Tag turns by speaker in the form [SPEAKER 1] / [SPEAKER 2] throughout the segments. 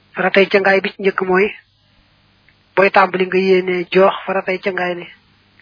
[SPEAKER 1] faratay cangaay bi ci njëkk mooy booy tàmbali nga yéene joox faratay cangaay li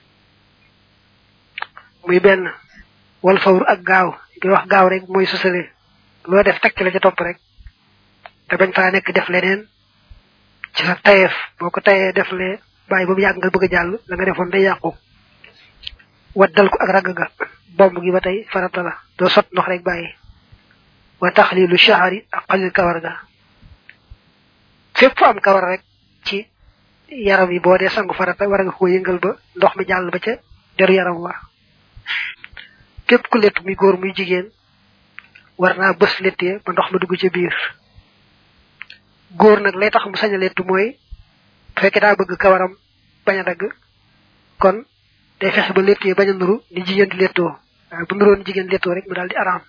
[SPEAKER 1] muy benn wal fawru ak gaaw di wax gaaw rek mooy sësale loo def takk la ca topp rek te bañ faa nekk def leneen ci sa tayeef boo ko tayee def lee bàyyi ba mu yàgg nga bëgg a jàll la nga defoon day yàqu waddal ko ak ragg ga bomb gi ba tey farata la doo sot ndox rek bàyyi wa taxlilu shahari ak xalil kawar ga fépp fu am kawar rek ci yaram yi boo dee sangu farata war nga ko yëngal ba ndox mi jàll ba ca deru yaram wa képp ku létt muy góor muy jigéen war naa bës léttee ba ndox ma dugg ca biir góor nag lay tax mu sañ a léttu mooy bu fekkee daa bëgg kawaram bañ a dagg kon day fexe ba léttee bañ a nuru ni jigéen di léttoo waaye bu nuroon jigéen léttoo rek mu daal di araam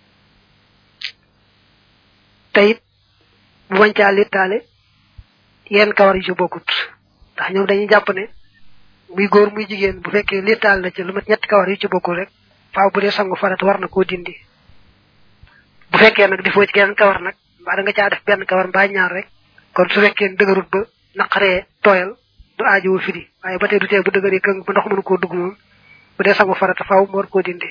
[SPEAKER 1] te it bu bañ caa léttaale yenn kawar yu ci bokkut ndax ñoom dañuy jàpp ne muy góor muy jigéen bu fekkee léttaal na ci lu mat ñetti kawar yu ci bokkul rek faaw bu dee sangu farata war na koo dindi bu fekkee nag defoo ci geneen kawar nag mbaa da nga caa def benn kawar mbaa ñaar rek kon su fekkee dëgërut ba naqaree tooyal du aajowoo firi waaye ba tey du tee bu dëgëree këng ba ndox mënu koo dugg moom bu dee sangu farata faaw mu war koo dindi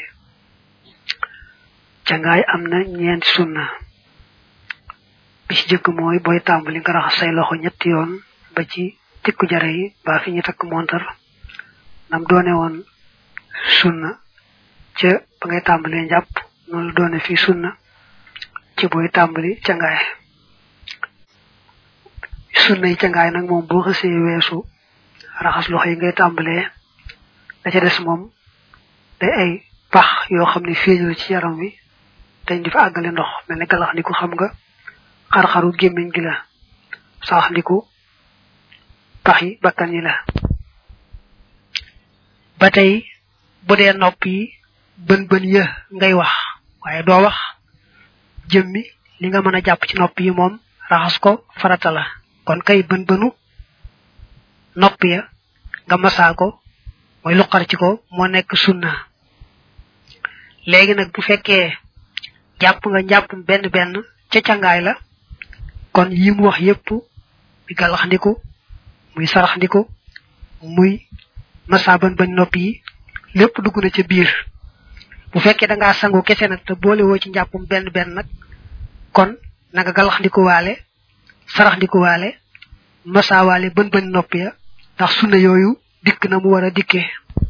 [SPEAKER 1] cangaay am na ñeenti sunna bi ci jëkk mooy booy tàmbali nga raxas say loxo ñetti yoon ba ci tikku jare yi ba fi ñu takk montar nam doone woon sunna ca ba ngay tàmbalee njàpp noonu la doone fii sunna ci booy tàmbali cangaay sunna yi cangaay nag moom boo xësee weesu raxas loxo yi ngay tàmbalee da ca des moom day ay pax yoo xam ne feeñul ci yaram wi dañ di fa àggale ndox mel ne galax ndiku xam nga xar-xaru gémmiñ gi la sax ndiku pax yi bakkan yi la ba tey bu dee nopp yi bën bën yë ngay wax waaye doo wax jëmmi li nga mën a jàpp ci nopp yi moom raxas ko farata la kon kay bën bënu nopp ya nga masaa ko mooy luqar ci ko moo nekk sunna léegi nag bu fekkee jàpp nga njàpp benn benn ca cangaay la kon yi mu wax yépp muy gàllax ndiku muy sarax ndiku muy masa bën bañ nopp yi lépp dugg na ca biir bu fekkee da ngaa sangu kese nag te boole woo ci njàppum benn benn nag kon na nga gàllax ndiku waale sarax ndiku waale masa waale bën bañ nopp ya ndax sunna yooyu dikk na mu war a dikkee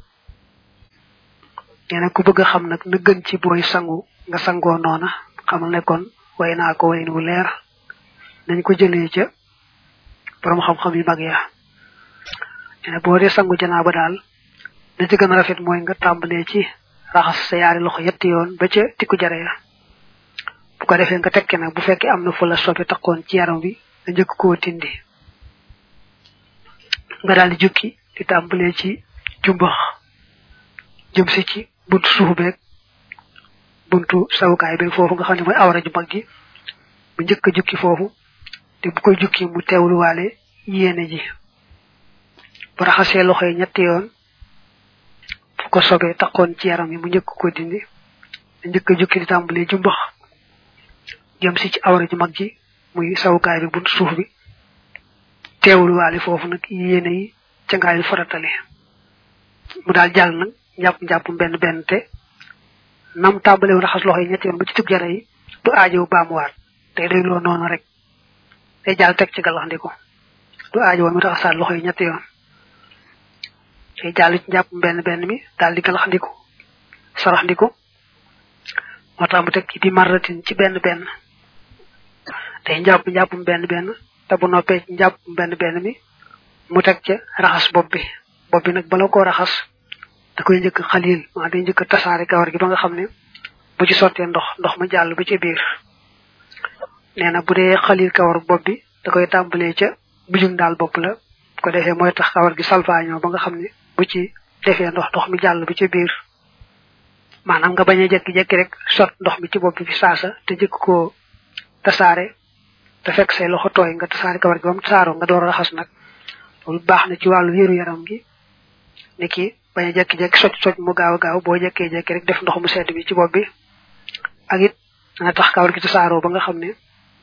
[SPEAKER 1] nee ku bëgg a xam nag na gën ci booy sangu nga sangoo noona xamal ne kon way naa ko wayin wu leer nañ ko jëlee ca borom xam-xam yu mag ya nee boo dee sangu janaa ba daal na ci gën a rafet mooy nga tàmbalee ci raxas sa yaari loxo yetti yoon ba ca tikku jare ya bu ko defee nga tekke nag bu fekkee am na fu la soppe takkoon ci yaram bi nga njëkk koo tindi nga daal di jukki di tàmbalee ci jumbax jëm si ci buntu suuf beeg buntu sawukaay beeg foofu nga xam ne mooy awra ju mag gi bu njëkk a jukki foofu te bu koy jukki mu teewluwaale yéene ji bu raxasee loxo yi ñetti yoon fu ko sobee taxoon ci yaram yi mu njëkk ko dindi njëkk a jukki di tàmbalee jumbax jëm si ci awra ju mag ji muy sawukaay bi buntu suuf bi teewluwaale foofu nag yéene yi ca ngaay faratale mu daal jàll nag njàpp njàpp benn benn te nam tàmbale woon raxas loxo yi ñetti yoon ba ci tub jara yi du aajow baamuwaat day day loo noonu rek day jàll teg ci gàllaxndiku du aajow mi raxasaat loxo yi ñetti yoon day jàll ci njàpp benn benn mi daal di gàllaxndiku saraxndiku moo tax mu teg di marratin ci benn benn day njàpp njàpp benn benn te bu noppee ci njàpp benn benn mi mu teg ca raxas bopp bi bopp bi nag bala koo raxas da koy njëkk xalil maa day njëkk tasaare kawar gi ba nga xam ne bu ci sottee ndox ndox ma jàll ba ci biir nee na bu dee xalil kawar bopp bi da koy tàmbalee ca bujum daal bopp la bu ko defee mooy tax kawar gi salfaañoo ba nga xam ne bu ci defee ndox ndox mi jàll ba ci biir maanaam nga bañ a jekki-jekki rek sot ndox mi ci bopp bi saasa te njëkk koo tasaare te fekk say loxo tooy nga tasaare kawar gi ba mu tasaaroo nga door a raxas nag loolu baax na ci wàllu wéeru yaram gi ni ki bañ a jekki-jekki soj soj mu gaaw a gaaw boo jekkee jekki rek def ndox mu sedd bi ci bopp bi ak it dana tax kawar gi tasaaroo ba nga xam ne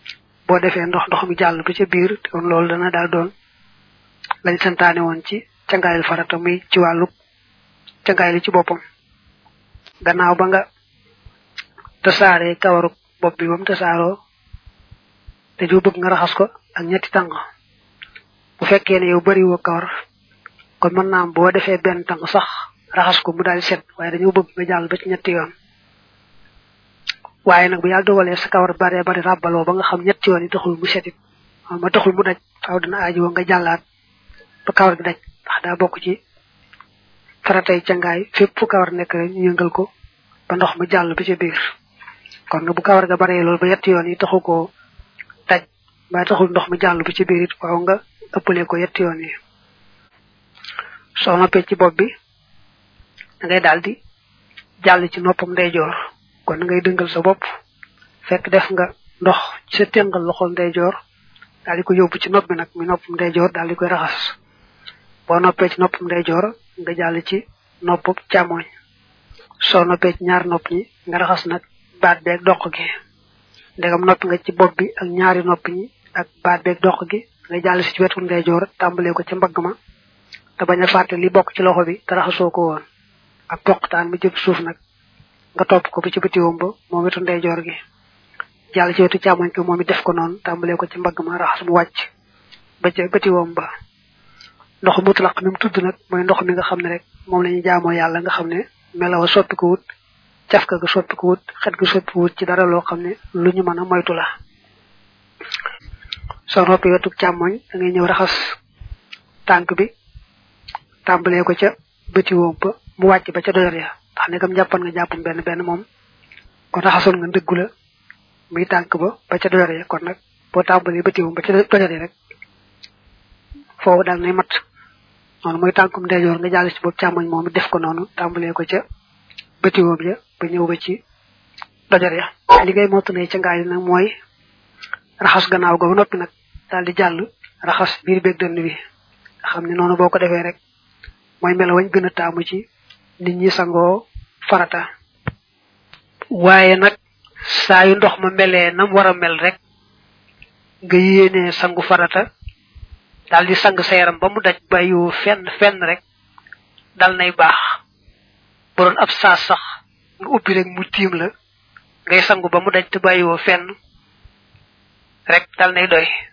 [SPEAKER 1] boo defee ndox ndox mi jàll ba ca biir kon loolu dana daal doon lañ santaane woon ci cangaayal farata muy ci wàllu cangaay li ci boppam gannaaw ba nga tasaaree kawaru bopp bi ba mu tasaaroo te joo bëgg nga raxas ko ak ñetti tàng bu fekkee ne yow bari woo kawar kon mën naa am boo defee benn tàng sax raxas ko mu daal set waaye dañoo bëgg nga jàll ba ci ñetti yoon waaye nag bu yàlla dogalee sa kawar bare bari ràbbaloo ba nga xam ñetti yoon yi taxul mu setit ma taxul mu daj faaw dina aaji woo nga jàllaat ba kawar gi daj ndax daa bokk ci faratay cangaay fépp fu kawar nekk rek ñu yëngal ko ba ndox ma jàll ba ca biir kon nag bu kawar ga baree loolu ba yetti yoon yi taxu koo daj ba taxul ndox ma jàll ba ca biir it waaw nga ëppale ko yetti yoon yi soo noppee ci bopp bi da ngay daal di jàll ci noppam ndeyjoor kon da ngay dëngal sa bopp fekk def nga ndox ci sa téngal loxol ndeyjoor daal di ko yóbbu ci nopp bi nag mi noppam ndeyjoor daal di koy raxas boo noppee ci noppam ndeyjoor nga jàll ci noppam càmmoñ soo noppee ci ñaar nopp ñi nga raxas nag baat beeg doq gi ndegam noppi nga ci bopp bi ak ñaari nopp ñi ak baat beeg doq gi nga jàll si ci wetu ndeyjoor tàmbalee ko ca mbagg ma te bañ a fàtte li bokk ci loxo bi te raxasoo ko woon ak poqtaan mi jëm suuf nag nga topp ko ba ci bëtiwoom ba moom wetu ndeyjoor gi jàll ci wetu càmmoñ ko moom it def ko noonu tàmbalee ko ci mbagg ma raxas mu wàcc ba ca bëtiwoom ba ndox mutlaq mi mu tudd nag mooy ndox mi nga xam ne rek moom la ñuy jaamoo yàlla nga xam ne melawa soppi ko wut cafka ga soppi ko wut xet ga soppi ko wut ci dara loo xam ne lu ñu mën a moytu la soo noppi wetu càmmoñ da ngay ñëw raxas tànk bi tàmbalee ko ca bëti woom ba mu wàcc ba ca doyar ya ndax ne kam jàppan nga jàppam benn benn moom kon raxasoon nga ndëggu la muy tànk ba ba ca doyar ya kon nag boo tàmbalee bëti woom ba ca doyar ya rek foofu daal nay mat noonu mooy tànkum ndeyjoor nga jàll ci boobu càmmoñ moom it def ko noonu tàmbalee ko ca bëti woom ya ba ñëw ba ci dojar ya li ngay mottalee ca ngaay nag mooy raxas gannaaw ga ba noppi nag daal di jàll raxas biir beeg dënn bi nga xam ne noonu boo ko defee rek mooy melo wañ gën a taamu ci nit ñi sangoo farata waaye nag saa yu ndox ma melee nam war a mel rek nga yéenee sangu farata daal di sang sa yaram ba mu daj bàyyiwoo fenn fenn rek dal nay baax bu doon ab saas sax nga ubbi rek mu tiim la ngay sangu ba mu daj te bàyyiwoo fenn rek dal nay doy